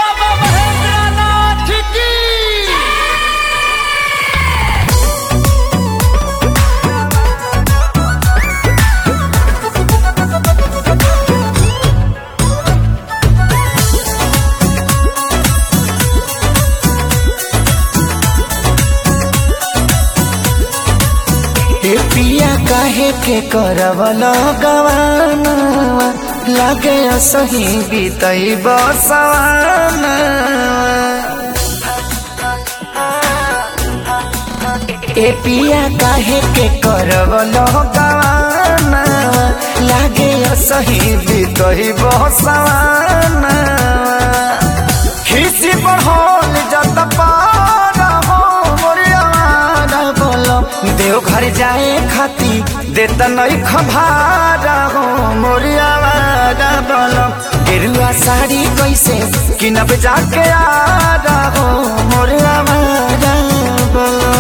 बाबा महेंद्रनाथ की हे पिया काहे के करवल गवाना लागे सही बीतई बसवाना ए पिया काहे के करवल गवाना लागे सही बीतई बसवाना खिसी बढ़ल जत पारा हो मोरियावाना बोलो देव घर जाए खाती देत नहीं खभारा हो मोरियावाना बोलो गेरुआ साड़ी कैसे किनब जाके आ हो मोरियावाना बोलो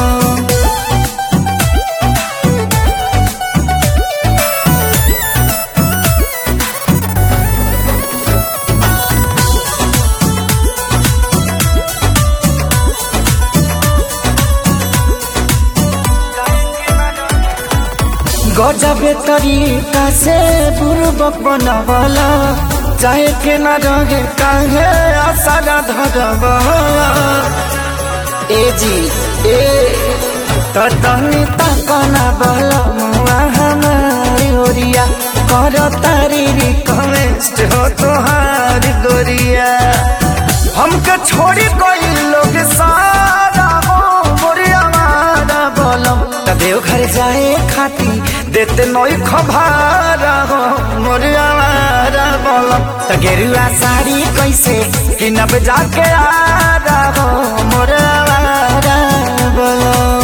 गजबे तरीका से बुर्बक बनवला चाहे के न रहे काहे आसारा धरवला ए जी ए तो तनी तकना बल मुआ हमारी ओरिया कर तारी रिक्वेस्ट हो तोहार गोरिया हमके छोड़ी कोई लोग सारा हो मोरिया मारा बोलम त देव घर जाए खाती देते नई खभारा हो मोरिया मारा बोलम त गेरुआ साड़ी कैसे किनब जाके आ हो मोरिया मारा बोलम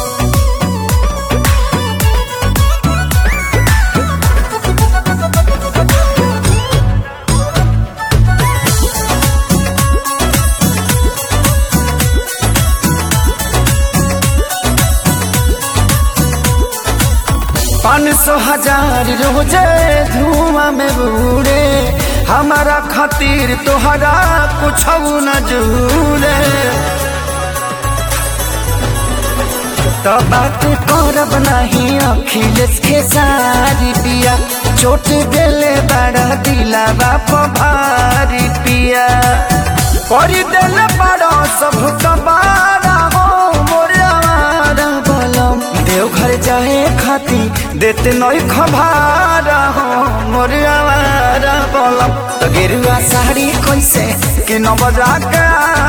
पाँच सौ हजार रोजे धुआं में बूढ़े हमारा खातिर तोहरा कुछ न जूरे तो बात करब नहीं अखिलेश के सारी पिया चोट देले बड़ा दिला बाप भारी पिया कर देले बड़ा सब तबारा हो मोरे आवारा बलम देवघर जाए खाती देते नई खबारा हो मोरे आवारा बलम तो गेरुआ साड़ी कैसे कि न बजा के